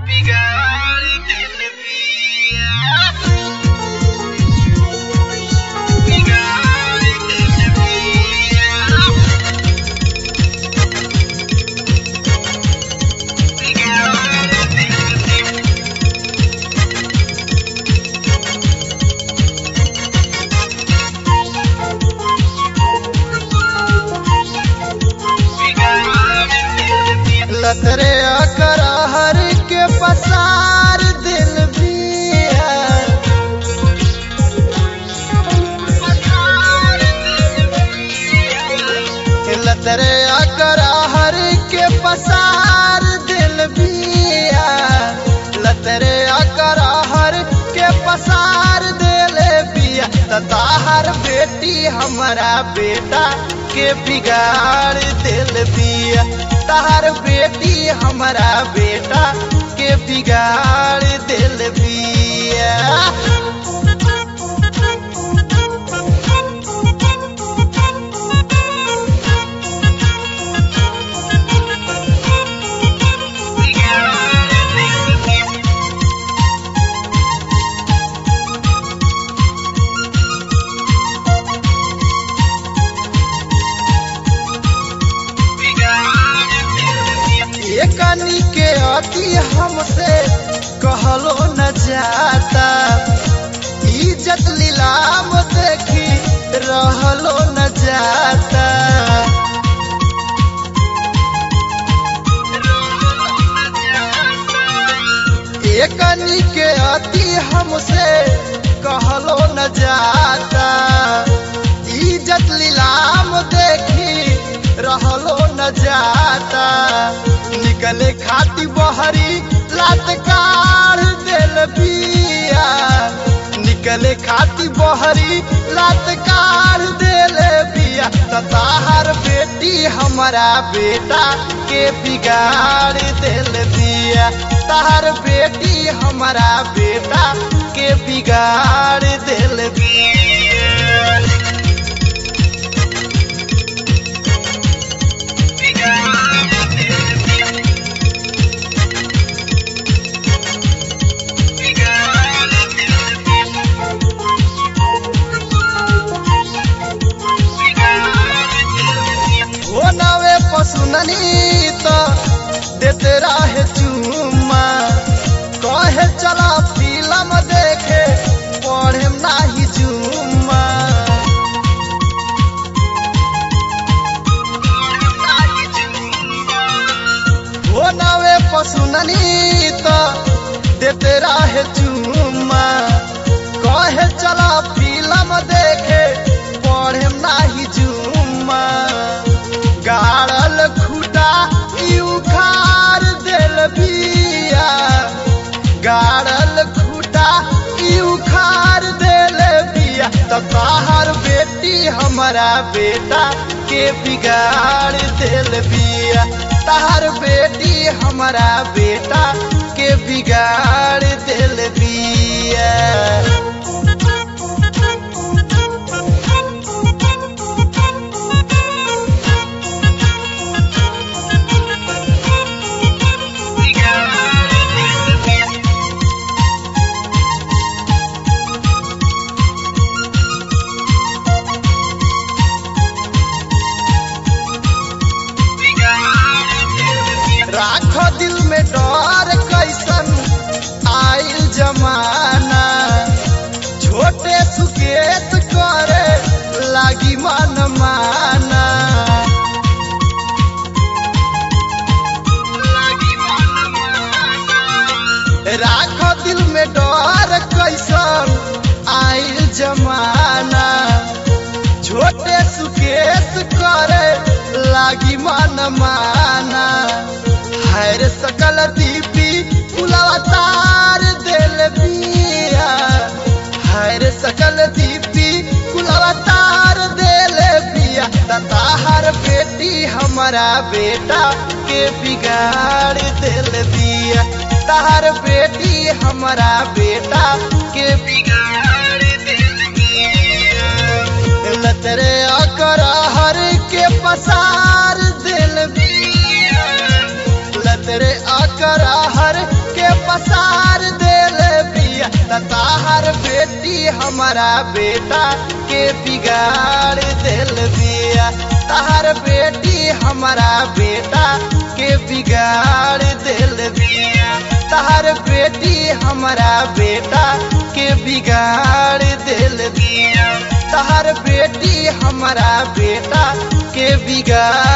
बिगाड़ दिल पिया बिगाड़ दिल पिया बिगाड़ दिल लतरे अकरहर के पसार दिल बिया लतरे अकरहर के पसार दिल बिया लतरे अकरहर के पसार दिल बिया तताहर बेटी हमारा बेटा के बिगाड़ दिल बिया तार बेटी हमारा बेटा के बिगाड़ दिल बिया एकनी के अति हमसे कहलो न जाता इज्जत लीलाम देखी रहलो न जाता एकनी के अति हमसे कहलो न जाता इज्जत लीलाम देखी रहलो न जाता निकले खाती बहरी लात काढ़ दिल बिया निकले खाती बहरी लात काढ़ दिल बिया तताहर बेटी हमारा बेटा के बिगाड़ दिल बिया ताहर बेटी हमारा बेटा के बिगाड़ दिल बिया हो नवे पसुननी तो देते रहे चुम्मा कहे चला फिल्म देखे पढ़े नाही जुम्मा हो नवे पसुननी तो देते रहे चुम्मा कहे चला फिल्म देखे पढ़े नाही जुम्मा गाड़ल खुटा ई उखाड़ दिल बिया गाड़ल खुटा ई उखाड़ दिल बिया तताहर बेटी हमारा बेटा के बिगाड़ दिल बिया ताहर बेटी हमारा बेटा के बिगाड़ दिल बिया राख दिल में डर कैसन आइल जमाना छोटे सुकेत करे लागी मन माना राख दिल में डर कैसन आइल जमाना छोटे सुकेत करे लागी मन माना हर सकल दीपी फुलवा तार दिल बिया हर सकल दीपी फुलवा तार दिल बिया ताहर बेटी हमारा बेटा के बिगाड़ दिल बिया ताहर बेटी हमारा बेटा के बिगाड़ दिल बिया लतरे अकरहर के पसार दिल बिया लतरे अकरहर के हमारा बेटा के बिगाड़ दिल बिया तहर बेटी हमारा बेटा के बिगाड़ दिल बिया तहर बेटी हमारा बेटा के बिगाड़ दिल बिया तहर बेटी हमारा बेटा के बिगाड़